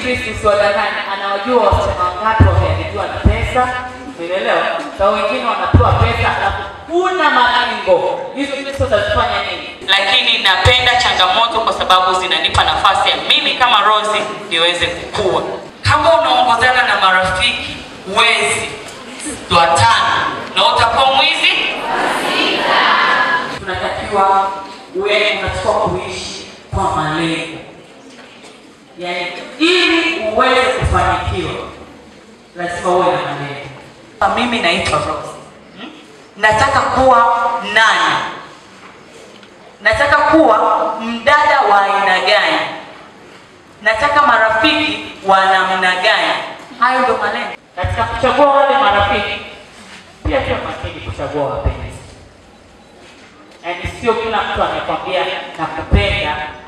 Kristo usiwadanganye, anawajua wasichana wangapi wameandikiwa na pesa, umeelewa? Na wengine wanapewa pesa alafu kuna malengo. Hizo pesa utazifanya nini? lakini napenda changamoto kwa sababu zinanipa nafasi ya mimi kama Rosi niweze kukua. Kama unaongozana na marafiki wezi watano na utakuwa mwizi, tunatakiwa uwe unatakiwa kuishi kwa malengo, yaani ili uweze kufanikiwa lazima uwe na malengo. mimi naitwa Rose. Hmm? Nataka kuwa nani? Nataka kuwa mdada wa aina gani? Nataka marafiki wa namna gani? Hayo ndo malengo. Katika kuchagua wale marafiki, pia pia makini kuchagua wapenzi, yaani sio kila mtu anayekwambia nakupenda